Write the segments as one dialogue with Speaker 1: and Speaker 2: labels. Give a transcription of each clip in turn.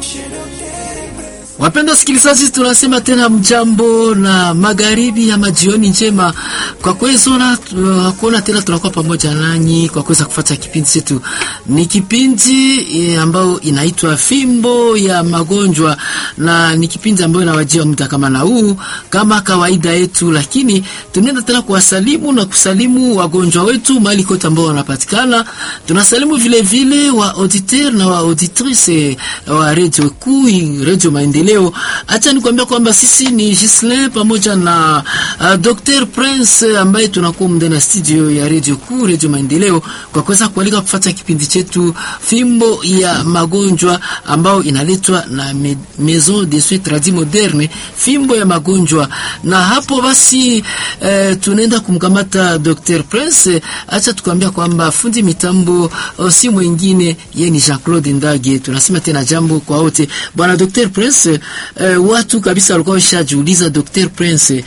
Speaker 1: Wapenda wasikilizaji, tunasema tena mjambo na magharibi ama jioni njema. Kwa kuwezona kuona tena tunakuwa pamoja nanyi kwa kuweza kufuata kipindi chetu. Ni kipindi e, ambayo inaitwa Fimbo ya Magonjwa, na ni kipindi ambayo inawajia muda kama na huu kama kawaida yetu, lakini tunaenda tena kuwasalimu na kusalimu wagonjwa wetu mahali kote ambao wanapatikana. Tunasalimu vile vile wa auditeur na wa auditrice wa radio kuu, radio Maendeleo. Acha nikwambia kwamba sisi ni Gislin pamoja na uh, Dr Prince ambaye tunakuwa ndani ya studio ya radio kuu radio Maendeleo kwa kuweza kualika kufuata kipindi chetu Fimbo ya Magonjwa ambao inaletwa na me, Maison de Soins Tradis Moderne, Fimbo ya Magonjwa. Na hapo basi eh, tunaenda kumkamata Dr Prince. Acha tukwambia kwamba fundi mitambo si mwingine yeye ni Jean-Claude Ndage. Tunasema tena jambo kwa wote. Bwana Dr Prince, eh, watu kabisa walikuwa washajiuliza Dr Prince,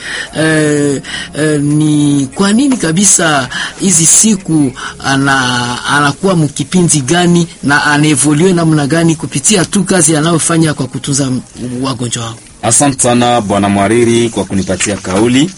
Speaker 1: eh, eh, ni kwa nini kabisa hizi siku ana anakuwa mkipindi gani na anaevolue namna gani kupitia tu kazi anayofanya kwa kutunza wagonjwa wao?
Speaker 2: Asante sana bwana mwariri kwa kunipatia kauli,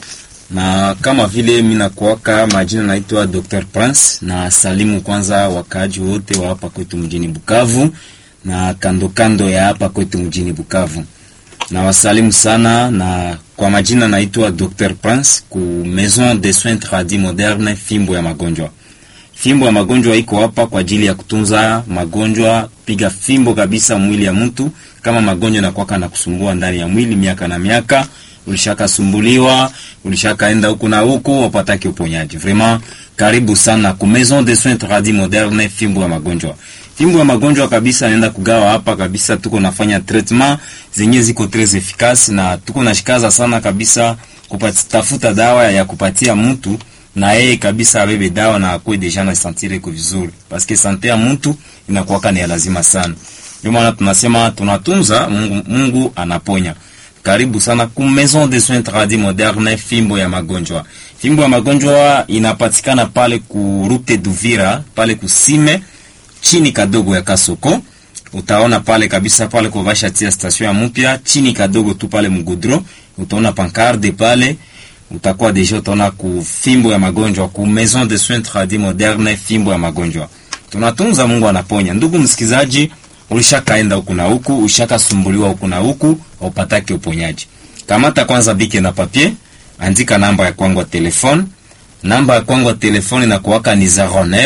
Speaker 2: na kama vile mimi nakuaka majina naitwa Dr Prince, na salimu kwanza wakaaji wote wa hapa kwetu mjini Bukavu na kando kando ya hapa kwetu mjini Bukavu na wasalimu sana, na kwa majina naitwa Dr Prince ku Maison de Soins Tradis Moderne, fimbo ya magonjwa. Fimbo ya magonjwa iko hapa kwa ajili ya kutunza magonjwa, piga fimbo kabisa mwili ya mtu. Kama magonjwa nakwaka na kusumbua ndani ya mwili miaka na miaka, ulishakasumbuliwa, ulishakaenda huku na huku, wapataki uponyaji. Vraiment karibu sana ku Maison de Soins Tradis Moderne, fimbo ya magonjwa fimbo ya magonjwa kabisa naenda kugawa hapa kabisa. Tuko nafanya treatment zenye ziko tres efficace na tuko nashikaza sana kabisa kupatafuta dawa ya kupatia mtu na yeye kabisa abebe dawa na akwe deja na sentire ko vizuri, parce que sante ya mtu inakuwa ni ya lazima sana. Ndio maana tunasema tunatunza Mungu, Mungu anaponya. Karibu sana ku Maison de Soins Tradis Moderne, fimbo ya magonjwa. Fimbo ya magonjwa inapatikana pale ku Route d'Uvira pale kusime chini kadogo ya Kasoko utaona pale kabisa pale kwa vasha tia station ya mpya chini kadogo tu pale mgudro, utaona pancarde pale, utakuwa deja utaona ku fimbo ya magonjwa ku Maison de Soins Tradis Moderne, fimbo ya magonjwa. Tunatunza, Mungu anaponya. Ndugu msikizaji, ulishakaenda huku na huku, ushakasumbuliwa huku na huku, upatake uponyaji. Kamata kwanza bike na papier, andika namba ya kwangu ya telefone namba ya kwangu ya telefoni na kuwaka ni 09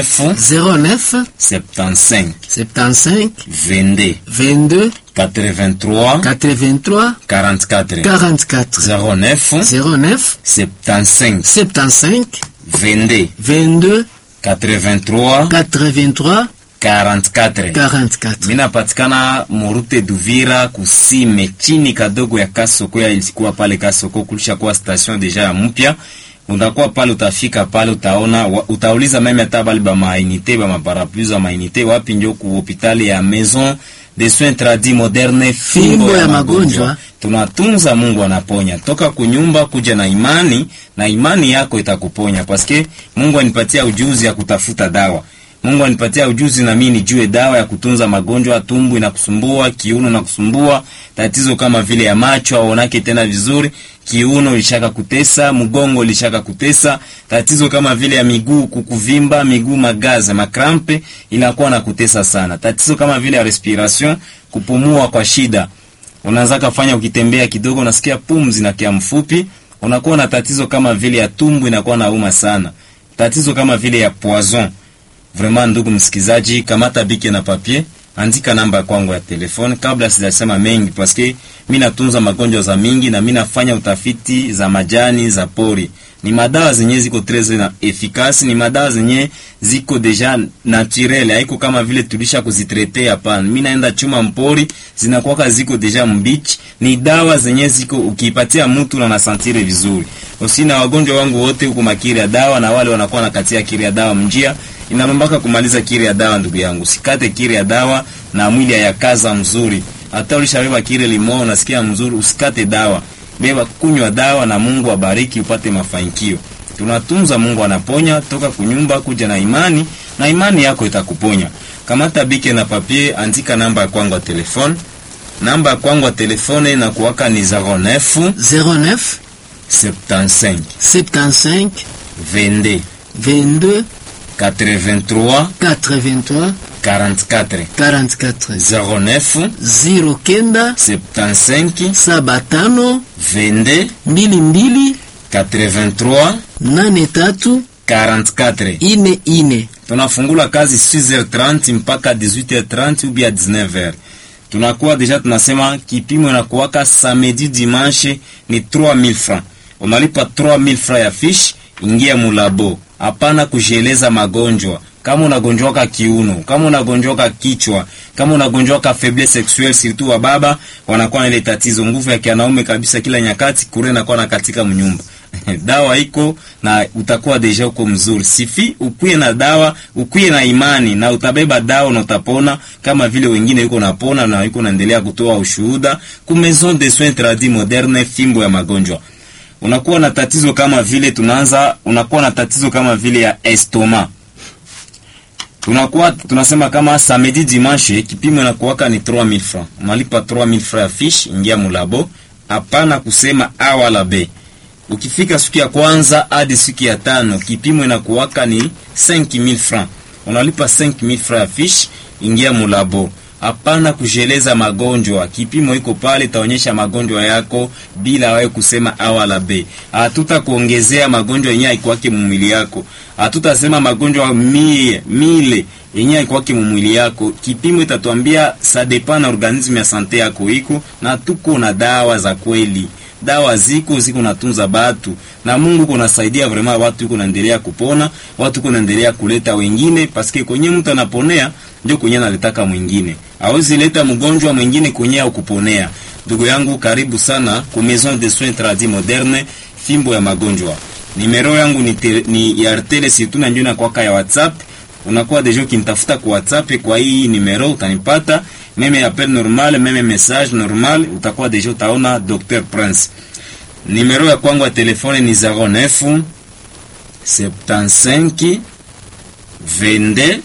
Speaker 1: 09
Speaker 2: 75
Speaker 1: 75
Speaker 2: 22
Speaker 1: 22
Speaker 2: 83
Speaker 1: 83
Speaker 2: 44
Speaker 1: 44
Speaker 2: 09
Speaker 1: 09
Speaker 2: 75
Speaker 1: 75
Speaker 2: 22
Speaker 1: 22
Speaker 2: 83
Speaker 1: 83
Speaker 2: 44
Speaker 1: 44.
Speaker 2: Mina patikana Morute Duvira kusime chini kadogo ya Kasoko ya ilikuwa pale Kasoko kulisha kuwa station deja ya mpya utakuwa pale, utafika pale, utaona utauliza meme hata bali ba mainite ba maparapluie za mainite wapi, njo ku hospitali ya Maison de Soins Tradis Moderne,
Speaker 1: fimbo ya magonjwa.
Speaker 2: Tunatunza, Mungu anaponya. Toka kunyumba kuja na imani, na imani yako itakuponya, paske Mungu anipatia ujuzi ya kutafuta dawa. Mungu anipatia ujuzi na mimi nijue dawa ya kutunza magonjwa. Tumbo inakusumbua, kiuno inakusumbua, tatizo kama vile ya macho aonake tena vizuri, kiuno ilishaka kutesa, mgongo ilishaka kutesa, tatizo kama vile ya miguu kukuvimba, miguu magaza, makrampe inakuwa na kutesa sana, tatizo kama vile ya respiration, kupumua kwa shida, unaanza kufanya ukitembea kidogo unasikia pumzi na kia mfupi, unakuwa na tatizo kama vile ya tumbo inakuwa na uma sana, tatizo kama vile ya poison Vraiment, ndugu msikizaji, kamata bike na papier, andika namba kwangu ya telefone kabla sijasema mengi, paske mimi natunza magonjwa za mingi na mimi nafanya utafiti za majani za pori. Ni madawa zenye ziko tres na efikasi, ni madawa zenye ziko deja naturel, haiko kama vile tulisha kuzitrete. Hapana, mimi naenda chuma mpori, zinakuwa ziko deja mbichi. Ni dawa zenye ziko ukiipatia mtu na nasantire vizuri. Usina wagonjwa wangu wote huko makiri ya dawa, na wale wanakuwa nakatia kiri ya dawa mjia inamambaka kumaliza kiri ya dawa. Ndugu yangu, sikate kiri ya dawa na mwili hayakaza mzuri. Hata ulishabeba kiri limo, unasikia mzuri, usikate dawa, beba kunywa dawa na Mungu abariki, upate mafanikio. Tunatunza, Mungu anaponya. Toka kunyumba kuja na imani, na imani yako itakuponya. Kamata bike na papier, andika namba ya kwangu ya telefone namba ya kwangu ya telefone inakuwaka ni 09
Speaker 1: 09
Speaker 2: 75
Speaker 1: 75
Speaker 2: 22
Speaker 1: 22
Speaker 2: 83
Speaker 1: 83
Speaker 2: 44
Speaker 1: 44
Speaker 2: 09
Speaker 1: 09
Speaker 2: 75
Speaker 1: saba tano
Speaker 2: 22
Speaker 1: mbili mbili
Speaker 2: 83
Speaker 1: nane tatu
Speaker 2: 44
Speaker 1: ine ine.
Speaker 2: tunafungula kazi 6h30 mpaka 18h30 ubia 19h. Tunakuwa deja tunasema kipimo inakuwaka samedi dimanche ni 3000 francs. Unalipa 3000 francs ya fish, ingia mulabo. Hapana kujieleza magonjwa. Kama unagonjwaka kiuno, kama unagonjwaka kichwa, kama unagonjwaka faiblesse sexuelle, surtout wa baba wanakuwa na ile tatizo, nguvu ya kianaume kabisa, kila nyakati kure inakuwa na katika mnyumba dawa iko na utakuwa deja uko mzuri. Sifi ukuye na dawa, ukuye na imani na utabeba dawa na utapona kama vile wengine yuko napona na yuko naendelea kutoa ushuhuda ku Maison de Soins Tradis Moderne, fimbo ya magonjwa. Unakuwa na tatizo kama vile tunaanza, unakuwa na tatizo kama vile ya estoma tunakuwa tunasema kama samedi dimanche kipimo inakuwaka ni 3000 francs, unalipa 3000 francs ya fish, ingia mulabo. Hapana kusema a wala b. Ukifika siku ya kwanza hadi siku ya tano kipimo inakuwaka ni 5000 francs, unalipa 5000 francs ya fish, ingia mulabo. Hapana kujeleza magonjwa, kipimo iko pale, itaonyesha magonjwa yako bila wewe kusema a wala b. Hatuta kuongezea magonjwa yenyewe ikwake mumwili yako, hatutasema magonjwa mie mile yenyewe ikwake mumwili yako. Kipimo itatuambia sa depend na organisme ya sante yako iko na tuko na dawa za kweli dawa ziko ziko natunza batu na Mungu kunasaidia vraiment watu yuko naendelea kupona, watu yuko naendelea kuleta wengine, paske kwenye mtu anaponea ndio kwenye analetaka mwingine, hawezi leta mgonjwa mwingine kwenye au kuponea. Ndugu yangu, karibu sana ku Maison de Soins Tradis Moderne, fimbo ya magonjwa. Nimero yangu ni, te, ni ya Airtel surtout na ndio na kwaka ya WhatsApp. Unakuwa deja ukinitafuta kwa WhatsApp kwa hii nimero utanipata meme appel normal, meme message normal, utakuwa deja utaona Dr Prince. Numero ya kwangu ya telefone ni 09 75 22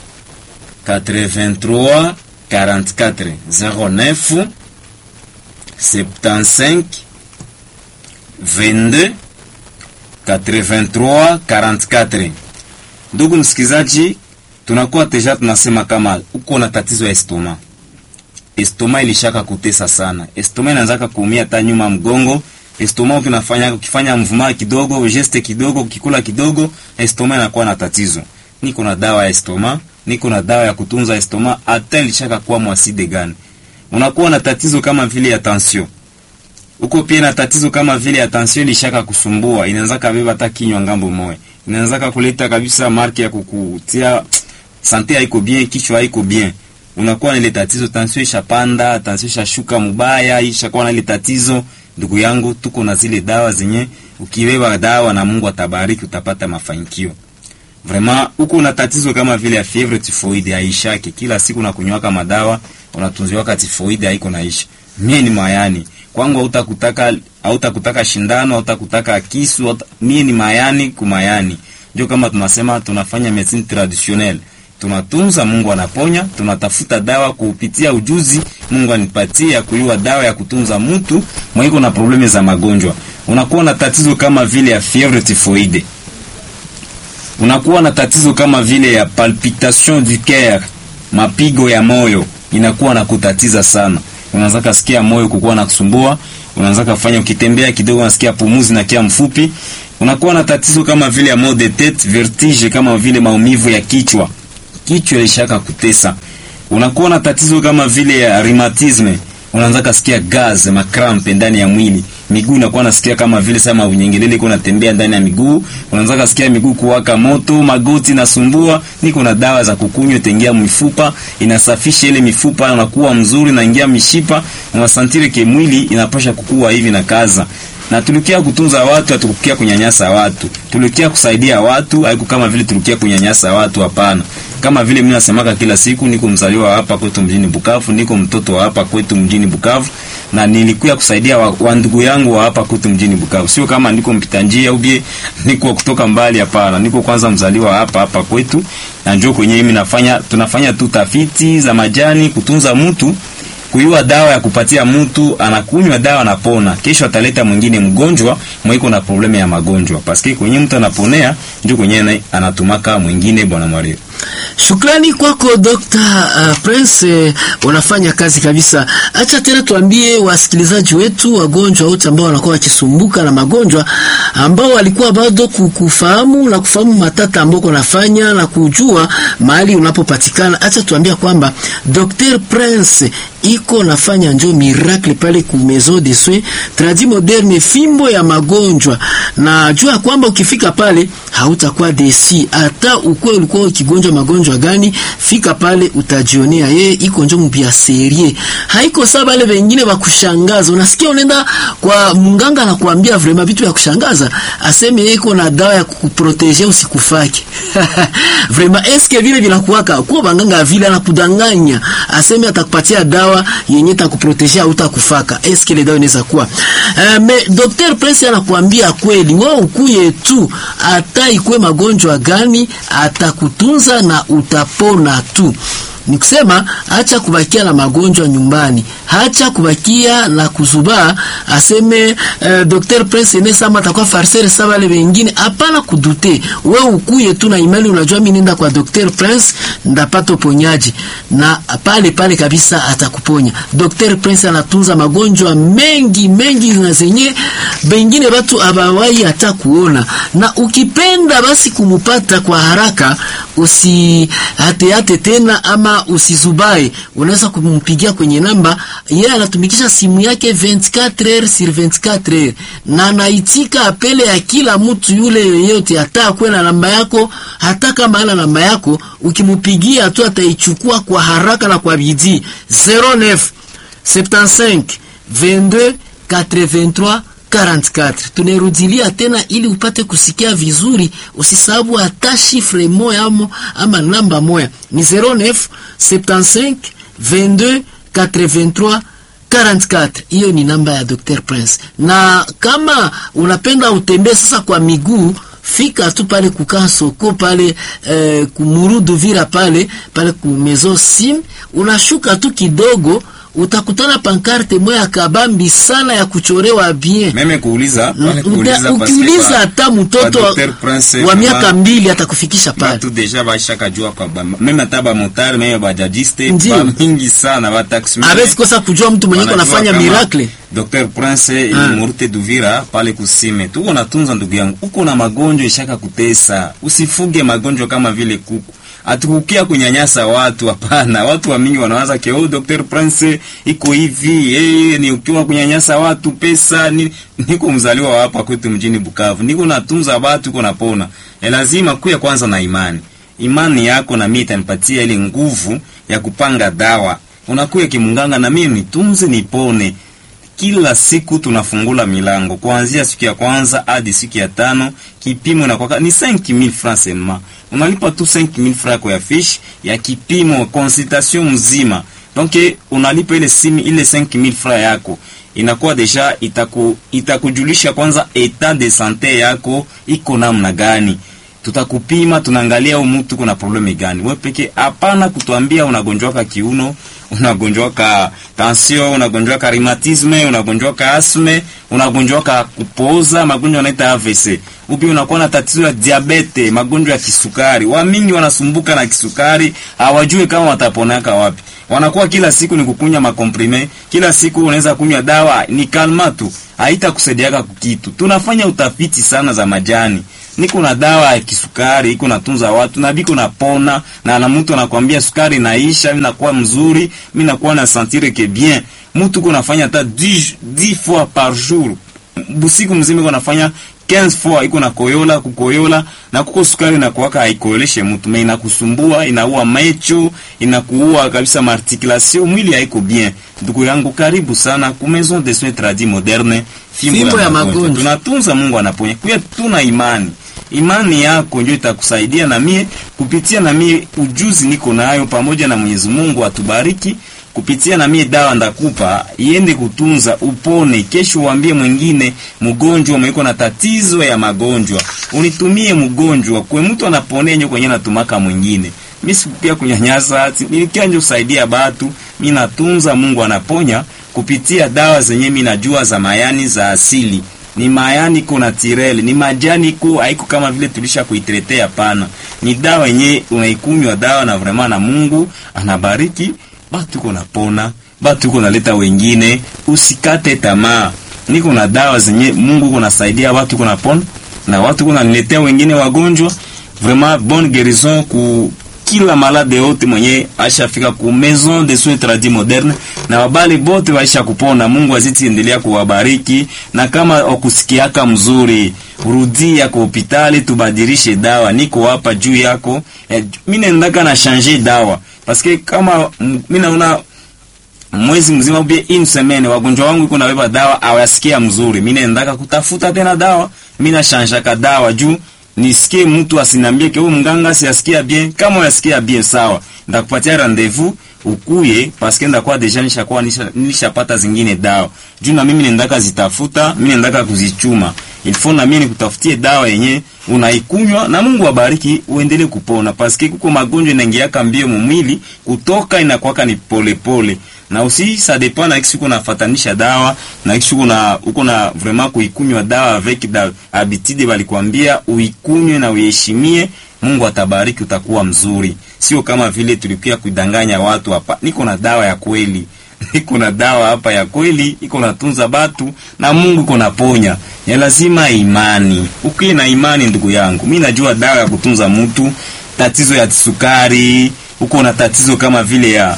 Speaker 2: 83 44 09 75 22 83 44. Ndugu msikizaji, tunakuwa deja tunasema kama uko na tatizo ya estoma estoma ilishaka kutesa sana. Estoma inaanzaka kuumia hata nyuma mgongo. Estoma ukinafanya ukifanya mvuma kidogo, geste kidogo, ukikula kidogo, estoma inakuwa na tatizo. Niko na dawa ya estoma, niko na dawa ya kutunza estoma, hata ilishaka kuwa mwaside gani. Unakuwa na tatizo kama vile ya tension. Uko pia na tatizo kama vile ya tension ilishaka kusumbua, inaanza kabeba hata kinywa ngambo moja. Inaanza kuleta kabisa marke ya kukutia sante haiko bien, kichwa haiko bien unakuwa na ile tatizo, tension ishapanda, tension ishashuka mubaya, ishakuwa na ile tatizo. Ndugu yangu, tuko na zile dawa zenye ukibeba dawa na Mungu atabariki, utapata mafanikio. Vraiment, uko na tatizo kama vile ya fievre typhoid haishaki, kila siku nakunywaka madawa, unatunziwaka typhoid haiko naisha. Mie ni mayani kwangu, hautakutaka hautakutaka shindano, hautakutaka kisu, hauta, mie ni mayani kumayani. Ndio kama tunasema tunafanya medicine traditionnelle tunatunza, Mungu anaponya. Tunatafuta dawa kupitia ujuzi Mungu anipatia kuyua dawa ya kutunza mtu mwiko na probleme za magonjwa. Unakuwa na tatizo kama vile ya fievre typhoide, unakuwa na tatizo kama vile ya palpitation du coeur, mapigo ya moyo inakuwa na kutatiza sana. Unaanza kusikia moyo kukuwa na kusumbua, unaanza kufanya ukitembea kidogo unasikia pumuzi na kia mfupi. Unakuwa na tatizo kama vile ya mal de tete, vertige, kama vile maumivu ya kichwa kichwa ilishaka kutesa. Unakuwa na tatizo kama vile ya rheumatisme, unaanza kusikia gaz makrampe ndani ya mwili. Miguu inakuwa nasikia kama vile sama unyengelele iko natembea ndani ya miguu, unaanza kusikia miguu kuwaka moto, magoti nasumbua. Niko na dawa za kukunywa, tengia mifupa, inasafisha ile mifupa, unakuwa mzuri, naingia mishipa, unasantire ke mwili inapasha kukua hivi na kaza na tulikia kutunza watu, hatukukia kunyanyasa watu. Tulikia kusaidia watu, haiku kama vile tulikia kunyanyasa watu, hapana. Kama vile mimi nasemaka kila siku, niko mzaliwa hapa kwetu mjini Bukavu, niko mtoto wa hapa kwetu mjini Bukavu, na nilikuya kusaidia wa, wa ndugu yangu wa hapa kwetu mjini Bukavu. Sio kama niko mpita njia ubie niko kutoka mbali, hapana. Niko kwanza mzaliwa hapa hapa kwetu, na njoo kwenye mimi nafanya, tunafanya tu tafiti za majani kutunza mtu kuyua dawa ya kupatia mtu, anakunywa dawa anapona, kesho ataleta mwingine mgonjwa mwiko na probleme ya magonjwa, paske kwenye mtu anaponea ndio kwenye anatumaka mwingine. Bwana Mwalimu,
Speaker 1: Shukrani kwako Dr. uh, Prince uh, unafanya kazi kabisa. Acha tena tuambie wasikilizaji wetu, wagonjwa wote ambao wanakuwa wakisumbuka na magonjwa ambao walikuwa bado kufahamu na kufahamu matata ambao kunafanya na kujua mahali unapopatikana. Acha tuambia kwamba Dr. Prince iko nafanya njo miracle pale ku Maison de Soins Tradi Moderne, fimbo ya magonjwa, na jua kwamba ukifika pale hautakuwa desi, hata ukwe ulikuwa ukigonjwa magonjwa gani, fika pale utajionea. Yeye iko njo mpya serie, haiko sawa wale wengine wa kushangaza. Unasikia unaenda kwa mganga na kuambia vraiment vitu ya kushangaza, aseme yeye iko na dawa ya kukuproteger usikufake vraiment eske vile vinakuwaka kwa banganga vile anakudanganya, aseme atakupatia dawa yenye takuproteger au takufaka. Eske ile dawa inaweza kuwa uh, me Dr. Prince anakuambia kweli, wewe ukuye tu, hata ikwe magonjwa gani atakutunza na utapona tu. Ni kusema acha kubakia na magonjwa nyumbani, acha kubakia na kuzubaa, aseme uh, Dr. Prince ne sama atakuwa farsere sawa wale wengine. Hapana kudute, we ukuye tu na imani, unajua mimi nenda kwa Dr. Prince ndapata uponyaji, na pale pale kabisa atakuponya. Dr. Prince anatunza magonjwa mengi mengi na zenye bengine watu abawai hata kuona, na ukipenda basi kumupata kwa haraka, usihateate tena ama usizubae, unaweza kumpigia kwenye namba yeye. Yeah, anatumikisha simu yake 24 heures sur 24 heures, na anaitika apele ya kila mtu yule yeyote, hata akwe na namba yako, hata kama ana namba yako, ukimupigia tu ataichukua kwa haraka na kwa bidii. 09 75 22 83 44. Tunarudilia tena ili upate kusikia vizuri, usisahabu hata shifre moya ama, ama namba moya ni 09 75 22 83 44. Hiyo ni namba ya Dr. Prince. Na kama unapenda utembee sasa kwa miguu fika tu pale kukaa soko pale eh, kumurudu vira pale pale ku Maison Sim, unashuka tu kidogo utakutana pankarte moya kabambi sana ya kuchorewa bien.
Speaker 2: Meme kuuliza pale kuuliza
Speaker 1: ukiuliza hata mtoto wa miaka mbili atakufikisha pale.
Speaker 2: Watu deja baisha kujua kwa ba, meme hata ba motari meme bajajiste ba mingi sana ba taxi.
Speaker 1: Hawezi kosa kujua mtu mwenye anafanya miracle.
Speaker 2: Dr. Prince ili murute duvira pale kusime. Tuko natunza ndugu yangu. Uko na magonjwa ishaka kutesa. Usifuge magonjwa kama vile kuku atukukia kunyanyasa watu. Hapana, watu wa mingi wanawaza ke oh, Dr. Prince iko hivi eh, ni ukiwa kunyanyasa watu pesa ni, niko mzaliwa hapa kwetu mjini Bukavu, niko natunza watu, niko napona. E, lazima kuya kwanza na imani. Imani yako na mimi itanipatia ile nguvu ya kupanga dawa. Unakuya kimunganga na mimi nitunze nipone. Kila siku tunafungula milango kuanzia siku ya kwanza hadi siku ya tano. Kipimo na kwa ni 5000 francs seulement, unalipa tu 5000 francs kwa fiche ya kipimo consultation mzima. Donc unalipa ile simi ile 5000 francs yako inakuwa deja itaku itakujulisha kwanza etat de sante yako iko namna gani. Tutakupima, tunaangalia huyu mtu kuna probleme gani. Wewe peke hapana kutuambia unagonjwaka kiuno, unagonjwaka tension, unagonjwaka rheumatisme, unagonjwaka asme, unagonjwaka kupoza, magonjwa yanaita AVC. Upi unakuwa na tatizo ya diabete, magonjwa ya kisukari. Wamingi wanasumbuka na kisukari, hawajui kama wataponaka wapi. Wanakuwa kila siku ni kukunya makomprime, kila siku unaweza kunywa dawa ni kalma tu, haitakusaidiaka kitu. Tunafanya utafiti sana za majani niko na dawa ya kisukari iko natunza watu na biko napona, na na mtu anakwambia sukari naisha, mimi nakuwa mzuri, mimi nakuwa na sentir que bien. Mtu ko nafanya hata 10 10 fois par jour, busiku mzima iko nafanya 15 fois, iko na koyola kukoyola, na kuko sukari na kuwaka haikoeleshe mtu, mais inakusumbua, inaua macho, inakuua kabisa marticulation, mwili haiko bien. Ndugu yangu, karibu sana ku Maison de Soins Tradis Moderne,
Speaker 1: fimbo ya magonjwa.
Speaker 2: Tunatunza, Mungu anaponya. Kwa tuna imani imani yako ndio itakusaidia, na mie kupitia na mie ujuzi niko nayo, pamoja na Mwenyezi Mungu atubariki. Kupitia na mie dawa ndakupa iende kutunza upone. Kesho uambie mwingine mgonjwa mwiko na tatizo ya magonjwa, unitumie mgonjwa kwe mtu anaponea nyo kwenye natumaka mwingine. Mimi sikupia kunyanyasa, nilikia nje kusaidia batu mimi natunza, Mungu anaponya kupitia dawa zenye mimi najua za mayani za asili ni mayani kuna tirele ni majani ko haiko kama vile tulisha kuitretea. Hapana, ni dawa yenye unaikunywa dawa na vrema, na Mungu anabariki batu ko napona, batu ko naleta wengine. Usikate tamaa, niko na dawa zenye Mungu kunasaidia watu ko napona na watu ko naletea wengine wagonjwa. Vraiment bonne guérison ku kila malade yote mwenye ashafika ku maison de soins tradis moderne na wabali bote waisha kupona. Mungu aziti endelea kuwabariki, na kama okusikiaka mzuri, rudia kwa hospitali tubadilishe dawa. Niko hapa juu yako eh, mimi naendaka na changer dawa parce que kama mimi naona mwezi mzima ubie une semaine wagonjwa wangu iko nabeba dawa awasikia mzuri, mimi naendaka kutafuta tena dawa, mimi na changeaka dawa juu nisikie mtu asinambie ke huyu mganga siasikia bien. Kama unasikia bien sawa, ndakupatia rendezvous ukuye, paske ndakuwa deja nishakuwa nishapata zingine dawa juu na mimi nendaka zitafuta, mimi nendaka kuzichuma ilfo na mimi nikutafutie dawa yenye unaikunywa na Mungu abariki uendelee kupona, paske kuko magonjwa inaingiaka mbio mumwili kutoka inakwaka ni polepole pole. Na usi ça dépend na kisi uko nafatanisha dawa na kisi uko na uko na vraiment kuikunywa dawa avec da habitude balikwambia uikunywe na uheshimie, Mungu atabariki, utakuwa mzuri. Sio kama vile tulikuwa kudanganya watu hapa. Niko na dawa ya kweli iko na dawa hapa ya kweli, iko natunza batu na Mungu iko naponya. Ya lazima imani, ukiwa na imani ndugu yangu, mimi najua dawa ya kutunza mtu. Tatizo ya sukari, uko na tatizo kama vile ya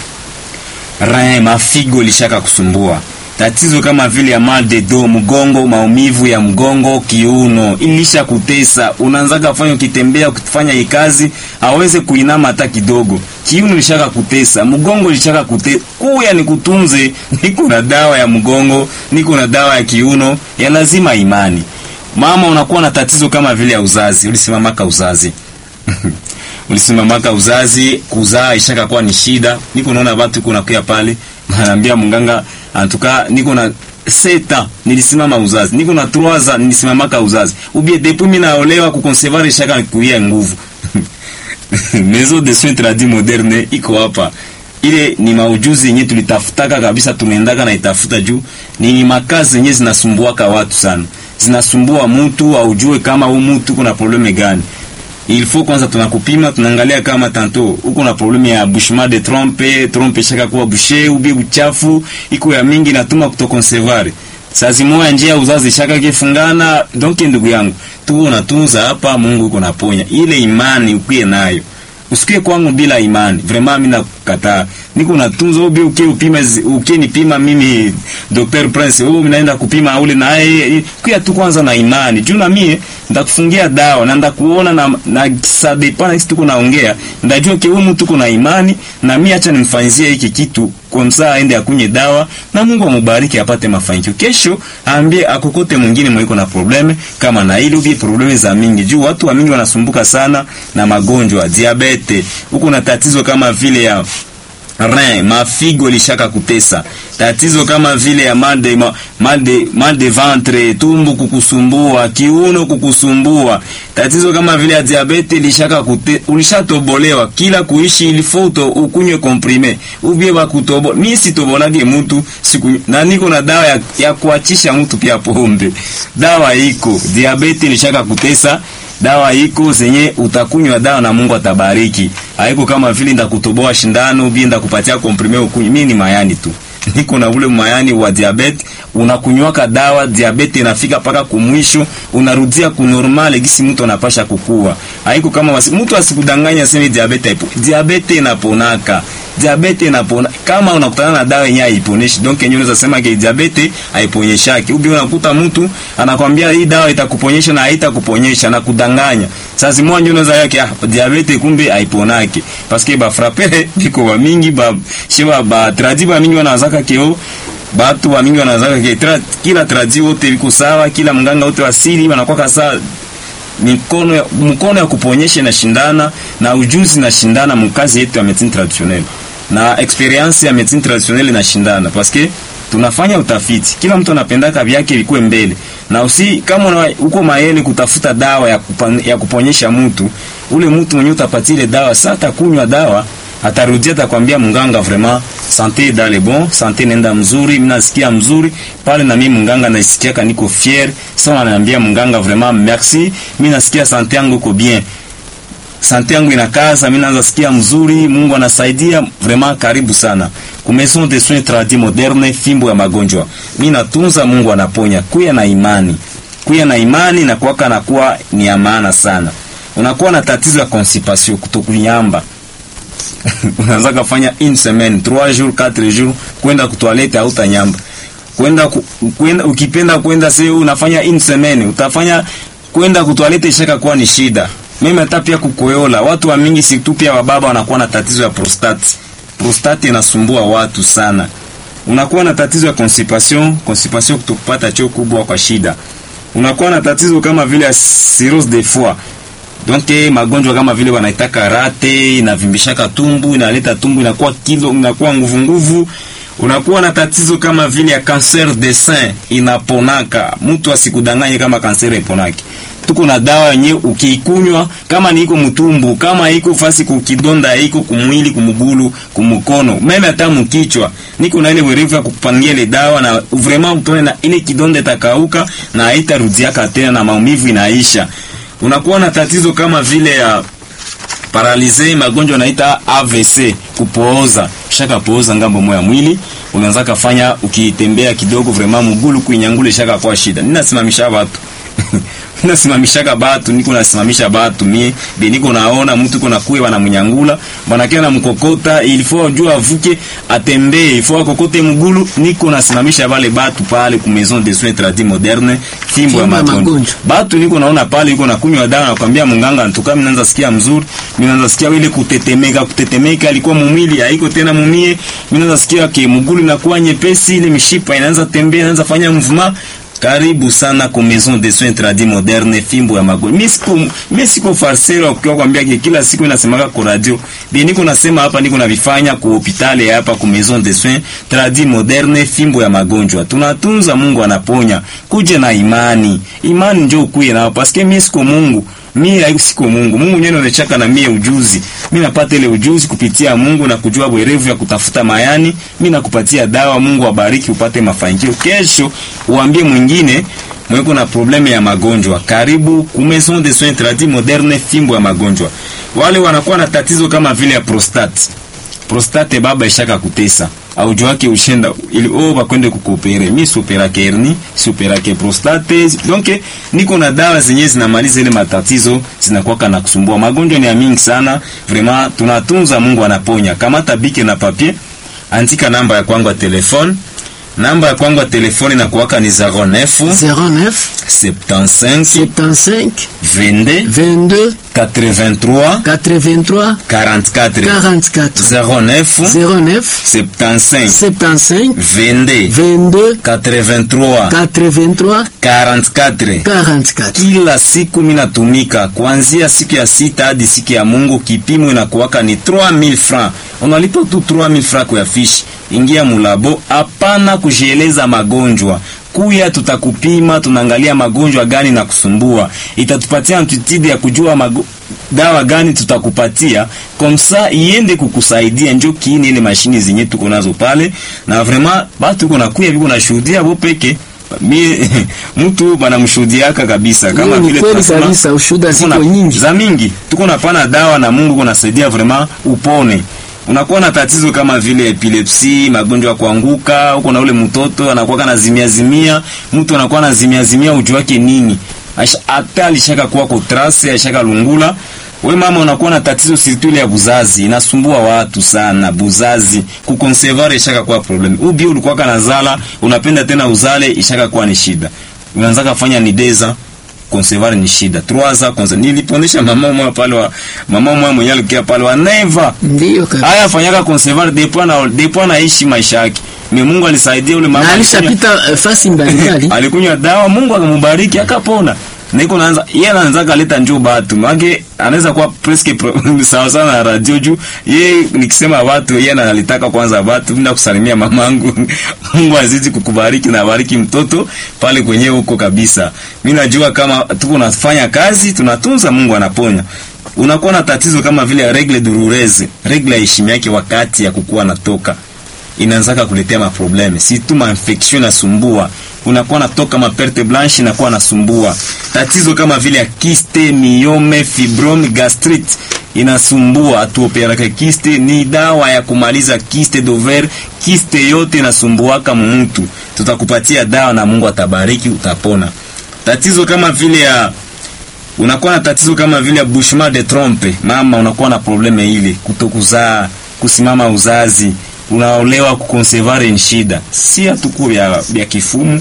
Speaker 2: rein, mafigo lishaka kusumbua, tatizo kama vile ya mal de dos, mgongo, maumivu ya mgongo, kiuno ilisha kutesa, unaanzaga kufanya ukitembea, ukifanya ikazi aweze kuinama hata kidogo, kiuno lishaka kutesa, mgongo lishaka kutesa, kuya ni kutunze. Niko na dawa ya mgongo, niko na dawa ya kiuno, ya lazima imani. Mama, unakuwa na tatizo kama vile ya uzazi, ulisimamaka uzazi ulisimamaka uzazi, kuzaa ishaka kuwa ni shida. Niko naona watu kuna kuya pale, naambia mganga antuka, niko na seta nilisimama uzazi, niko na trois nilisimamaka uzazi, ubie depuis mimi naolewa kukonservar ishaka kuia nguvu Maison de soins tradis moderne iko hapa. Ile ni maujuzi yenye tulitafutaka kabisa, tumeendaka na itafuta juu ni makazi zenye zinasumbuaka watu sana, zinasumbua mtu aujue kama huyu mtu kuna probleme gani il faut kwanza tunakupima, tunaangalia kama tanto uko na problème ya bouchement de trompe, trompe shaka kuwa bouché ubi uchafu iko ya mingi natuma kutokonservare sazi moya njia uzazi shaka kifungana. Donc ndugu yangu, tu unatunza hapa, Mungu uko naponya. Ile imani ukie nayo, usikie kwangu bila imani, vraiment mimi nakukataa. Niko natunza ubi ukie upima ukie nipima mimi Dr Prince, wewe unaenda kupima ule na yeye kia tu kwanza na imani juu na mie ndakufungia dawa na ndakuona na na sadepana kitu tuko naongea, ndajua ke huyu mtu kuna imani na mimi, acha nimfanyizie hiki kitu kwa msaa aende akunye dawa na Mungu amubariki apate mafanikio. Kesho aambie akokote mwingine mwiko na probleme kama na ile ubi probleme za mingi juu watu wa mingi wanasumbuka sana na magonjwa diabete, huko na tatizo kama vile ya rein mafigo lishaka kutesa, tatizo kama vile ya mal de mal de mal de ventre, tumbu kukusumbua, kiuno kukusumbua, tatizo kama vile ya diabete lishaka kute, ulishatobolewa kila kuishi ilifoto ukunywe comprime ubie wa kutobo. Mimi sitobolage mtu siku na niko na dawa ya, ya kuachisha mtu pia pombe, dawa iko diabete lishaka kutesa dawa iko zenye utakunywa dawa na Mungu atabariki. Haiko kama vile ndakutoboa shindano bi ndakupatia komprime ukunywe. Mimi ni mayani tu. Niko na ule mayani wa diabete, unakunywaka dawa diabete inafika paka kumwisho, unarudia ku normal gisi mtu anapasha kukua. Haiko kama wasi, mtu asikudanganya sema diabete ipo. Diabete inaponaka. Diabete inapona kama unakutana na dawa yenyewe haiponeshi. Donc yenyewe unaweza sema ke diabete haiponyeshaki. Ubi unakuta mtu anakwambia hii dawa itakuponyesha na haitakuponyesha na kudanganya. Sasa mmoja unaweza yake ah, diabete kumbe haiponaki. Parce que ba frapper biko wa mingi ba sheba ba tradi ba mingi wanazaka keo batu wa mingi wanazaka ke tra, kila tradi wote biko sawa, kila mganga wote asili wanakuwa sawa mikono ya, mkono ya kuponyesha na shindana na ujuzi na shindana mkazi yetu ya medicine traditionnelle na experience ya medicine traditionnelle na shindana parce que tunafanya utafiti, kila mtu anapendaka vyake ilikuwe mbele, na usi kama una, uko maele kutafuta dawa ya, kupan, ya kuponyesha mtu ule mtu mwenye utapatia ile dawa sasa, atakunywa dawa atarudia atakwambia mganga vraiment sante dans le bon sante nenda mzuri mimi nasikia mzuri pale na mimi mganga naisikia niko fier sasa ananiambia mganga vraiment merci mimi nasikia sante yangu iko bien sante yangu inakaza mimi naanza sikia mzuri Mungu anasaidia vraiment karibu sana ku maison de soins tradis moderne fimbo ya magonjwa mimi natunza Mungu anaponya kuya na imani kuya na imani na kuwaka na kuwa ni ya maana sana unakuwa na tatizo ya constipation kutokunyamba unaanza kufanya une semaine 3 jours 4 jours kwenda kutoilette au tanyamba kwenda ku- kwenda ukipenda kwenda sio unafanya une semaine utafanya kwenda kutoilette ishaka kuwa ni shida mimi hata pia kukoyola watu wa mingi si tu pia wababa wanakuwa na tatizo ya prostate prostate inasumbua watu sana unakuwa na tatizo ya constipation constipation kutopata choo kubwa kwa shida unakuwa na tatizo kama vile ya cirrhose de foie donc eh, magonjwa kama vile wanaitaka rate inavimbishaka tumbu inaleta tumbu inakuwa kilo inakuwa nguvu nguvu unakuwa na tatizo kama vile ya cancer de sein inaponaka mtu asikudanganye kama kanser iponaki tuko na dawa yenye ukiikunywa kama ni iko mtumbu kama iko fasi kukidonda iko kumwili kumugulu kumukono meme hata mkichwa niko na ile werevu ya kukupangia ile dawa na vraiment utone na ile kidonda itakauka na haitarudiaka tena na maumivu inaisha unakuwa na tatizo kama vile ya paralize magonjwa naita AVC kupooza shaka pooza ngambo moya mwili unaanza kafanya ukitembea kidogo vraiment mugulu kuinyangule shaka kwa shida ninasimamisha watu ninasimamishaka batu niko nasimamisha batu mie be niko naona mtu iko nakuye wanamnyangula banakia na mkokota il faut jua avuke atembee il faut akokote mgulu niko nasimamisha wale batu pale ku maison de soins tradis moderne fimbo ya
Speaker 1: Fimbo ya
Speaker 2: magonjwa
Speaker 1: magonjwa.
Speaker 2: batu niko naona pale iko nakunywa dawa nakwambia munganga ntuka mimi naanza sikia mzuri mimi naanza sikia ile kutetemeka kutetemeka alikuwa mumili haiko tena mumie mimi naanza sikia ke mgulu inakuwa nyepesi ile mishipa inaanza tembea inaanza fanya mvuma karibu sana ku maison de soins tradis moderne fimbo ya magonjwa mimi siku mimi siko farsero kwa kwambia ke kila siku inasemaka kwa radio bi niko nasema hapa niko navifanya ku hospitali hapa ku maison de soins tradis moderne fimbo ya magonjwa tunatunza Mungu anaponya kuje na imani imani njoo kuye nao paske mimi siko Mungu mimi siko Mungu Mungu nyenye anachaka na mie ujuzi mimi napata ile ujuzi kupitia Mungu na kujua werevu ya kutafuta mayani mimi nakupatia dawa Mungu abariki upate mafanikio kesho uambie mwingine mweko na probleme ya magonjwa karibu ku maison de soins tradis moderne fimbo ya magonjwa wale wanakuwa na tatizo kama vile ya prostate prostate baba ishaka kutesa aujo wake ushenda ili oh bakwende kukopere mi superake hernie superake prostate donc niko na dawa zenye zinamaliza ile matatizo zinakuwa na kusumbua magonjwa ni ya mingi sana vraiment tunatunza Mungu anaponya kamata bike na papier andika namba ya kwangu ya telefone namba ya kwangu ya telefone na kuwaka ni 09
Speaker 1: 09
Speaker 2: 75
Speaker 1: 75
Speaker 2: 22
Speaker 1: 22
Speaker 2: 83
Speaker 1: 83
Speaker 2: 44
Speaker 1: 44
Speaker 2: 09
Speaker 1: 09
Speaker 2: 75
Speaker 1: 75
Speaker 2: 22
Speaker 1: 22
Speaker 2: 83
Speaker 1: 83
Speaker 2: 44
Speaker 1: 44
Speaker 2: kila siku minatumika kuanzia siku ya sita hadi siku ya Mungu. Kipimo inakuwaka ni 3000 francs, unalipa tu 3000 francs kwa fishi. Ingia mulabo, hapana kujieleza magonjwa kuya tutakupima, tunaangalia magonjwa gani na kusumbua, itatupatia amplitude ya kujua mago, dawa gani tutakupatia komsa iende kukusaidia. Njo kiini ile mashini zenye tuko nazo pale, na vraiment batu iko nakuya biko nashuhudia bo peke mi mtu banamshuhudiaka kabisa, kama
Speaker 1: Hiyo ni
Speaker 2: vile
Speaker 1: kweli
Speaker 2: tunasema,
Speaker 1: kabisa, ushuhuda
Speaker 2: tuko na-
Speaker 1: ziko nyingi.
Speaker 2: za mingi, tuko napana dawa na Mungu kunasaidia vraiment upone unakuwa na tatizo kama vile epilepsi, magonjwa ya kuanguka, uko na ule mtoto anakuwa na zimia zimia, mtu anakuwa na zimia zimia, ujue wake nini? Aisha- Hata alishaka kuwa kotrase, alishaka lungula. We mama unakuwa na tatizo sirtuli ya buzazi, inasumbua watu sana buzazi. Kukonservare ishaka kuwa problem. Ubi ulikuwa kana zala, unapenda tena uzale, ishaka kuwa ni shida. Unaanza kufanya ni deza conservare ni shida. Trois ans conservare. Niliponesha mama mmoja pale wa mama mmoja mwenye alikia pale wa Neva.
Speaker 1: Ndiyo kabisa.
Speaker 2: Haya fanyaka conservare depuis na depuis anaishi maisha yake. Mimi Mungu alisaidia ule mama.
Speaker 1: Na
Speaker 2: alikunywa-
Speaker 1: alishapita eh, fasi mbalimbali.
Speaker 2: alikunywa dawa, Mungu akambariki akapona. Niko naanza yeye anaanza kaleta njoo batu. Maana anaweza kuwa presque pro- sawa sana na radio juu yeye nikisema watu yeye analitaka kwanza watu bila kusalimia mamangu. Mungu azidi kukubariki na bariki mtoto pale kwenye huko kabisa. Mimi najua kama tuko nafanya kazi tunatunza Mungu anaponya. unakuwa na tatizo kama vile regle douloureuse, regle heshima yake wakati ya kukua natoka inaanzaka kuletea maprobleme, si tu ma infection nasumbua, unakuwa natoka ma perte blanche inakuwa nasumbua. Tatizo kama vile ya kiste, miome, fibrome, gastrite inasumbua. Atuoperaka kiste ni dawa ya kumaliza kiste dover, kiste yote inasumbuaka mtu, tutakupatia dawa na Mungu atabariki, utapona. Tatizo kama vile ya unakuwa na tatizo kama vile ya bouchement de trompe, mama, unakuwa na probleme ile kutokuzaa, kusimama uzazi unaolewa kukonsevare ni shida, si hatuku ya, ya kifumu.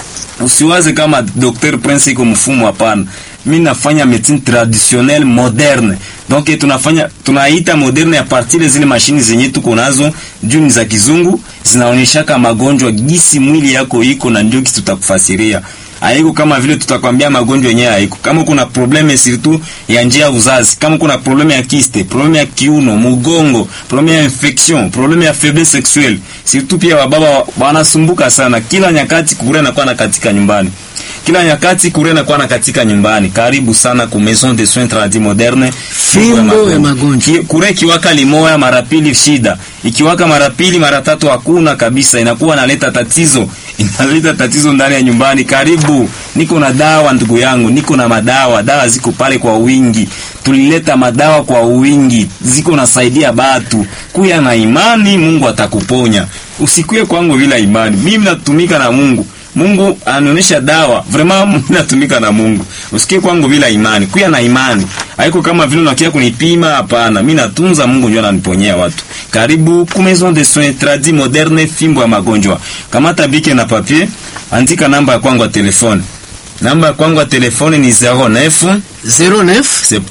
Speaker 2: Usiwaze kama Dr Prince iko mfumu, hapana. Mimi nafanya medicine traditionnelle moderne, donc tunafanya tunaita moderne ya partir zile mashini zenye tuko nazo juu ni za kizungu, zinaonyeshaka magonjwa gisi mwili yako iko na ndio kitu tutakufasiria haiko kama vile tutakwambia magonjwa yenyewe haiko. Kama kuna probleme surtout ya njia ya uzazi, kama kuna probleme ya kiste, probleme ya kiuno, mugongo, probleme ya infection, probleme ya faiblesse sexuelle, surtout pia wababa wanasumbuka sana kila nyakati, kure na kwa na katika nyumbani kila nyakati kure na kwa na katika nyumbani. Karibu sana ku Maison de Soins Tradis Moderne,
Speaker 1: fimbo ya magonjwa.
Speaker 2: Ki, kure kiwaka limoya mara pili shida, ikiwaka mara pili mara tatu hakuna kabisa, inakuwa naleta tatizo, inaleta tatizo ndani ya nyumbani. Karibu, niko na dawa ndugu yangu, niko na madawa, dawa ziko pale kwa wingi, tulileta madawa kwa wingi, ziko nasaidia batu. Kuya na imani, Mungu atakuponya. Usikuye kwangu bila imani, mimi natumika na Mungu Mungu anaonyesha dawa vraiment, mimi natumika na Mungu. Usikie kwangu bila imani, kuya na imani. Haiko kama vile unakia kunipima, hapana. Mimi natunza, Mungu ndio ananiponyea watu. Karibu ku Maison de Soins Tradis Moderne, fimbo ya magonjwa. Kamata bike na papier, andika namba ya kwangu ya telefone. Namba ya kwangu ya telefone ni 09
Speaker 1: 09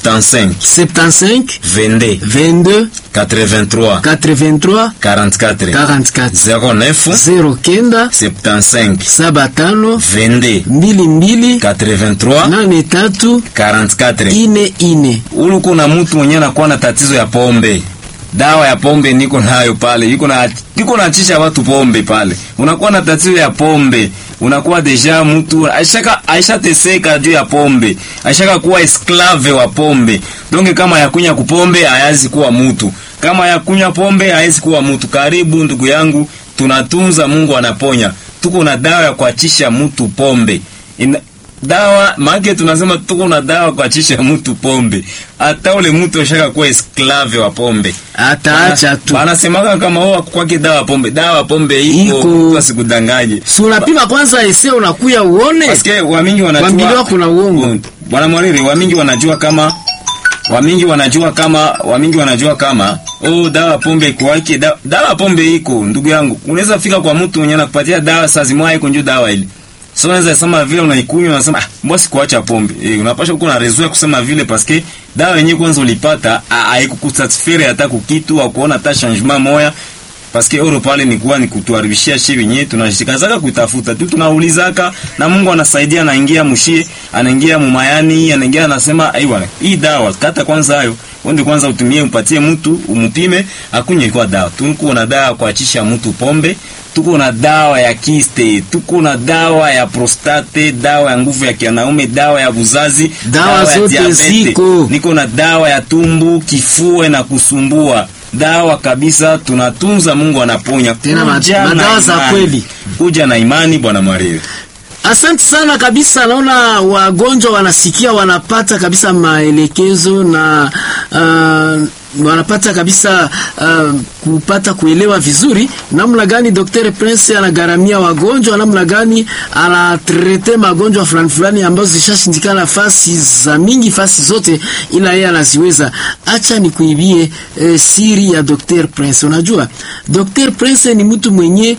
Speaker 2: 75
Speaker 1: 75
Speaker 2: 22
Speaker 1: 22
Speaker 2: 83
Speaker 1: 83
Speaker 2: 44
Speaker 1: 44
Speaker 2: 09
Speaker 1: 09
Speaker 2: 75
Speaker 1: 75
Speaker 2: 22
Speaker 1: mbili mbili
Speaker 2: 83
Speaker 1: nane tatu
Speaker 2: 44
Speaker 1: ine ine.
Speaker 2: Ulu kuna mtu mwenye anakuwa na tatizo ya pombe. Dawa ya pombe niko nayo pale. Yuko na yuko naachisha watu pombe pale. Unakuwa na tatizo ya pombe. Unakuwa deja mtu aishaka aisha teseka juu ya pombe. Aishaka kuwa esclave wa pombe. Donge kama ya kunya kupombe hayazi kuwa mtu. Kama ya kunya pombe hayazi kuwa mtu. Karibu ndugu yangu, tunatunza, Mungu anaponya. Tuko na dawa ya kuachisha mtu pombe. Ina, dawa maana tunasema tuko na dawa kuachisha mtu pombe. Hata ule mtu ashaka kuwa esclave wa pombe.
Speaker 1: Ataacha tu.
Speaker 2: Anasemaga kama wao kwake dawa pombe. Dawa pombe iko,
Speaker 1: Iko.
Speaker 2: mtu asikudanganye.
Speaker 1: Si unapima kwanza ese unakuya uone.
Speaker 2: Paske wamingi wanajua
Speaker 1: Wambiliwa kuna uongo.
Speaker 2: Bwana Mwariri, wamingi wanajua kama wamingi wanajua kama wamingi wanajua kama oh, dawa pombe iko wake dawa, dawa pombe iko ndugu yangu. Unaweza fika kwa mtu mwenye anakupatia dawa saa zimwa iko njoo dawa ile. So unaweza sema vile unaikunywa unasema ah, mbona sikuacha pombe. Eh, unapaswa kuwa na raison ya kusema vile paske dawa yenyewe kwanza ulipata haikukusatisfaire hata kukitu au kuona hata changement moya paske euro pale ni kuwa ni kutuharibishia shi wenyewe, tunashikazaka kutafuta tu, tunaulizaka na Mungu anasaidia, anaingia mushie, anaingia mumayani, anaingia anasema, ai bwana, hii dawa kata kwanza hayo Onde kwanza utumie umpatie mtu umupime akunywe kwa dawa. Tuko na dawa kuachisha mtu pombe, tuko na dawa ya kiste, tuko na dawa ya prostate, dawa ya nguvu ya kianaume, dawa ya buzazi,
Speaker 1: Dawa
Speaker 2: ya
Speaker 1: zote
Speaker 2: diabete.
Speaker 1: ziko.
Speaker 2: Niko na dawa ya tumbu, kifua na kusumbua. Dawa kabisa tunatunza, Mungu anaponya.
Speaker 1: Tena ma-
Speaker 2: Kuja na
Speaker 1: madawa za
Speaker 2: imani.
Speaker 1: kweli.
Speaker 2: Kuja na imani bwana Maria.
Speaker 1: Asante sana kabisa. Naona wagonjwa wanasikia, wanapata kabisa maelekezo na uh, wanapata kabisa uh, kupata kuelewa vizuri namna gani Dr. Prince anagaramia wagonjwa, namna gani anatrete magonjwa fulani fulani ambazo zishashindikana fasi za mingi fasi zote, ila yeye anaziweza. Acha nikuibie eh, siri ya Dr. Prince. Unajua Dr. Prince ni mtu mwenye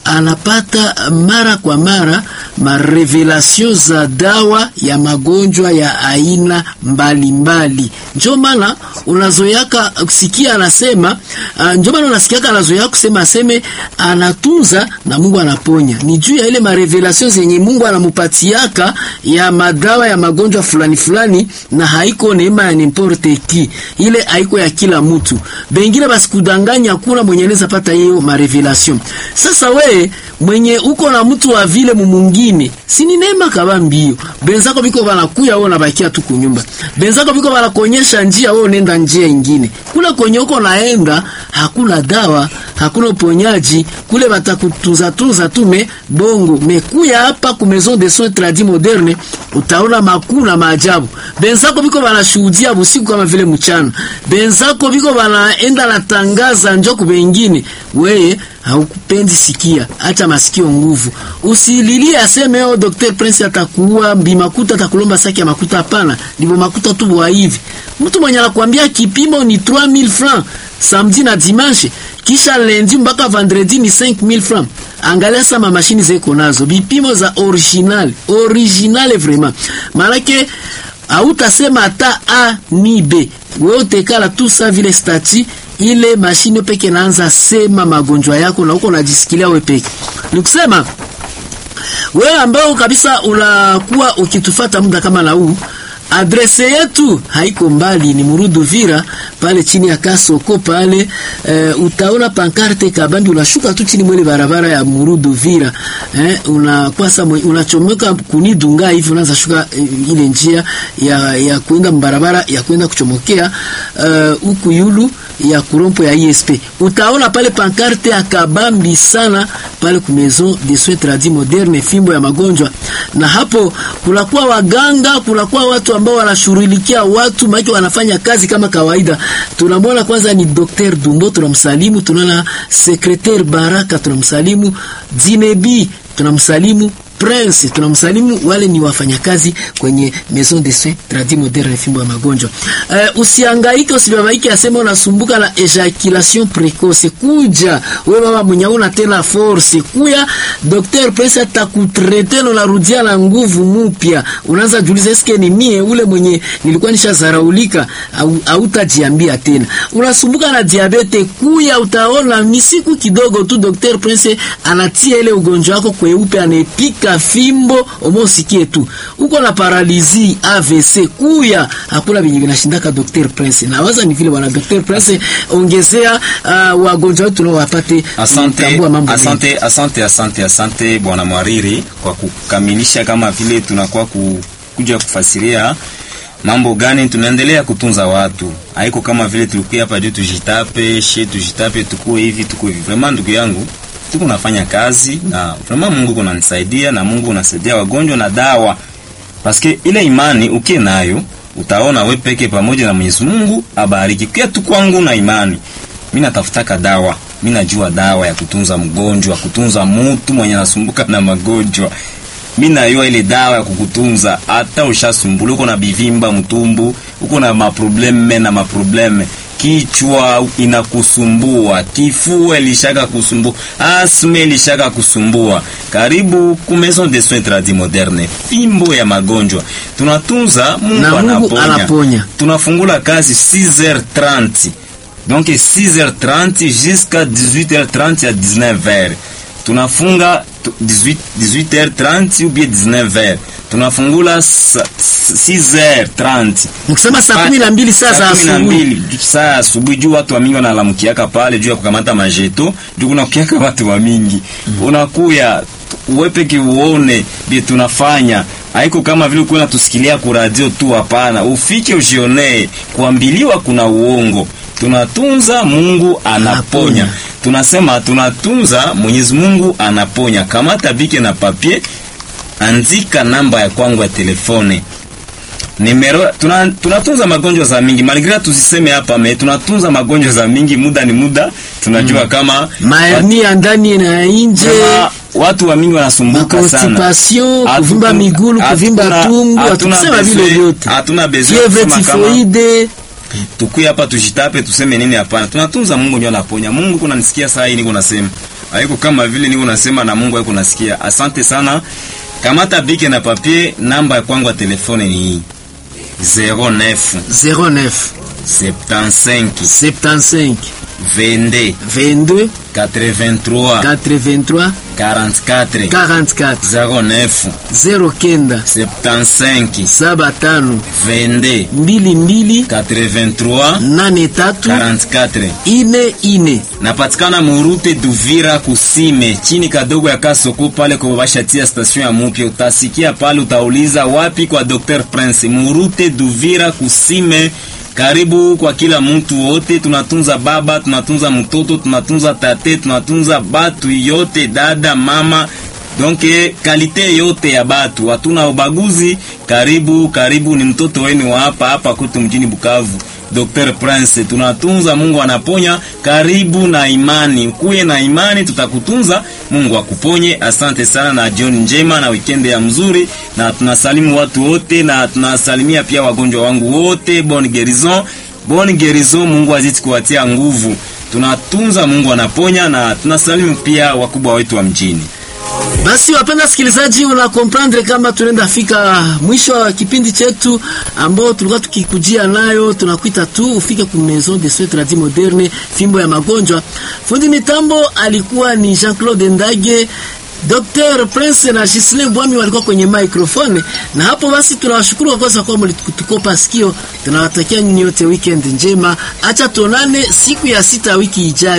Speaker 1: anapata mara kwa mara marevelasio za dawa ya magonjwa ya aina mbalimbali. Ndio maana unazoeaka kusikia anasema uh, ndio maana unasikiaka anazoea kusema aseme anatunza na Mungu anaponya. Ni juu ya ile marevelation zenye Mungu anamupatiaka ya madawa ya magonjwa fulani fulani, na haiko neema ya nimporte ki, ile haiko ya kila mtu. Bengine basi kudanganya, kuna mwenye anaweza pata hiyo marevelation. Sasa we mwenye uko na mtu wa vile mumungine, si ni neema kaba mbio. Benzako biko banakuya wewe unabakia tu kunyumba. Benzako biko banakuonyesha njia wewe unaenda njia ingine. Kula kwenye uko naenda hakuna dawa, hakuna uponyaji, kule batakutunza tunza tu me bongo. Mekuya hapa ku maison de soins tradis moderne utaona makuu na maajabu. Benzako biko banashuhudia busiku kama vile mchana. Benzako biko banaenda natangaza njoko bengine. Weye haukupendi sikia, acha masikio nguvu. Usililie aseme yo Dr. Prince atakuua bimakuta atakulomba saki ya makuta. Hapana, ndivyo makuta tu bwa hivi. Mtu mwenye anakuambia kipimo ni 3000 francs samedi na dimanche, kisha lundi mpaka vendredi ni 5000 francs. Angalia sama mashini zeko nazo bipimo za original original, vraiment maanake hautasema hata a ni b, wewe utekala tu sa vile stati ile mashine peke naanza sema magonjwa yako na uko unajisikilia wewe peke. Nikusema wewe ambao kabisa unakuwa ukitufata muda kama na huu, adrese yetu haiko mbali, ni Murudu Vira pale chini ya Kasoko pale. E, utaona pankarte kabambi, unashuka tu chini mwele barabara ya Murudu Vira eh, unakwasa unachomoka kunidunga hivi, unaanza shuka e, ile njia ya, ya kwenda barabara ya kwenda kuchomokea huku uh, yulu ya kurompo ya ISP utaona pale pankarte ya kabambi sana pale ku maison de soins tradis moderne, fimbo ya magonjwa. Na hapo kunakuwa waganga, kunakuwa watu ambao wanashughulikia watu maki, wanafanya kazi kama kawaida. Tunamwona kwanza ni Dr. Dumbo, tunamsalimu. Tunaona Secretaire Baraka, tunamsalimu. Zinebi, tunamsalimu Prince tunamsalimu. Wale ni wafanyakazi kwenye maison de soins tradis moderne fimbo ya magonjwa. Uh, usihangaike usibabaike, asema unasumbuka na ejaculation precoce. Kuja wewe baba mwenye una tena force, kuya Dr. Prince atakutrete na unarudia na nguvu mpya. Unaanza jiuliza, eske ni mie ule mwenye nilikuwa nishazaraulika au hautajiambia tena. Unasumbuka na diabete, kuya utaona misiku kidogo tu Dr. Prince anatia ile ugonjwa wako kweupe, anepika fimbo omosikie tu. Uko na paralizi AVC, kuya hakuna vinyi vinashindaka Dr. Prince. Na waza ni vile wana Dr. Prince ongezea uh, wagonjwa wetu nao wapate
Speaker 2: Asante, asante, asante, asante, asante bwana Mwariri kwa kukamilisha kama vile tunakuwa ku, kuja kufasiria mambo gani tunaendelea kutunza watu. Haiko kama vile tulikuwa hapa juu tujitape, she tujitape, tukue hivi tukue hivi. Vraiment ndugu yangu tuko nafanya kazi na vraiment Mungu kunanisaidia na Mungu unasaidia wagonjwa na dawa. Paske ile imani ukie nayo utaona we peke pamoja na Mwenyezi Mungu abariki. Kia tu kwangu na imani. Mimi natafutaka dawa. Mimi najua dawa ya kutunza mgonjwa, kutunza mtu mwenye anasumbuka na magonjwa. Mimi najua ile dawa ya kukutunza hata ushasumbula uko na bivimba mtumbu, uko na maprobleme na maprobleme kichwa inakusumbua, kifua ilishaka kusumbua, asma ilishaka kusumbua, karibu ku Maison de Soins Tradis Moderne, fimbo ya magonjwa tunatunza. Mungu,
Speaker 1: na Mungu
Speaker 2: anaponya.
Speaker 1: anaponya.
Speaker 2: Tunafungula kazi 6h30 donc 6h30 jusqu'à 18h30 à 19h tunafunga 18 18h30 ou bien 19h tunafungula 6h30
Speaker 1: Mkisema saa kumi na mbili saa za
Speaker 2: Saa kumi na
Speaker 1: asubuhi
Speaker 2: mbili, saa asubuhi juu watu wa mingi wanalamukiaka pale juu ya kukamata majeto juu kunakukiaka watu wa mingi unakuya wepeke uone bi tunafanya haiko kama vile uko natusikilia ku radio tu. Hapana, ufike ujionee, kuambiliwa kuna uongo. Tunatunza, Mungu anaponya.
Speaker 1: Anaponya.
Speaker 2: Tunasema tunatunza, Mwenyezi Mungu anaponya. Kamata bike na papier, andika namba ya kwangu ya telefone Nimero, tuna, tunatunza magonjwa za mingi malgré tusiseme hapa me tunatunza magonjwa za mingi, muda ni muda. Tunajua kama
Speaker 1: mahernia ya ndani na ya nje,
Speaker 2: kama watu wa mingi wanasumbuka sana,
Speaker 1: makonstipation,
Speaker 2: Hatu-
Speaker 1: kuvimba migulu, kuvimba
Speaker 2: hatuna-
Speaker 1: tumbo,
Speaker 2: hatuna
Speaker 1: hatukisema vile
Speaker 2: besoin-
Speaker 1: vyote,
Speaker 2: hatuna besoin
Speaker 1: fievre
Speaker 2: kusema kama
Speaker 1: tifoide.
Speaker 2: tukuye hapa tujitape tuseme nini? Hapana, tunatunza. Mungu ndio anaponya. Mungu kuna nisikia saa hii niko nasema, haiko kama vile niko nasema na Mungu haiko nasikia. Asante sana. Kamata bike na papier, namba ya kwangu ya telefone ni hii 09
Speaker 1: 09
Speaker 2: 75
Speaker 1: 75
Speaker 2: 22
Speaker 1: 22
Speaker 2: 83
Speaker 1: 83
Speaker 2: 44
Speaker 1: 44
Speaker 2: 09
Speaker 1: 09
Speaker 2: 75
Speaker 1: saba tano
Speaker 2: 22
Speaker 1: mbili mbili
Speaker 2: 83
Speaker 1: nane tatu
Speaker 2: 44
Speaker 1: ine ine.
Speaker 2: napatikana murute Duvira kusime chini kadogo ya Kasoko pale kwa bashatia station ya mupya. Utasikia pale, utauliza wapi kwa Dr Prince. Murute Duvira kusime, karibu kwa kila mtu wote. Tunatunza baba, tunatunza mtoto, tunatunza tate, tunatunza batu yote, dada, mama donc kalite yote ya batu, hatuna ubaguzi. Karibu karibu, ni mtoto wenu wa hapa hapa kwetu mjini Bukavu. Dr Prince tunatunza, Mungu anaponya. Karibu na imani, ukuye na imani, tutakutunza, Mungu akuponye. Asante sana na jioni njema na weekend ya mzuri, na tunasalimu watu wote na tunasalimia pia wagonjwa wangu wote. Bon guérison, bon guérison, Mungu azidi kuwatia nguvu. Tunatunza, Mungu anaponya, na tunasalimu pia wakubwa wetu wa mjini.
Speaker 1: Basi wapenda sikilizaji, una comprendre kama tunaenda fika mwisho wa kipindi chetu ambao tulikuwa tukikujia nayo. Tunakuita tu ufike ku Maison de Soins Tradis Moderne, fimbo ya magonjwa. Fundi mitambo alikuwa ni Jean-Claude Ndage. Dr. Prince na Gisle Mbwami walikuwa kwenye microphone, na hapo basi tunawashukuru kwa kwanza kwa mlitukopa sikio. Tunawatakia nyinyi wote weekend njema, acha tuonane siku ya sita wiki ijayo.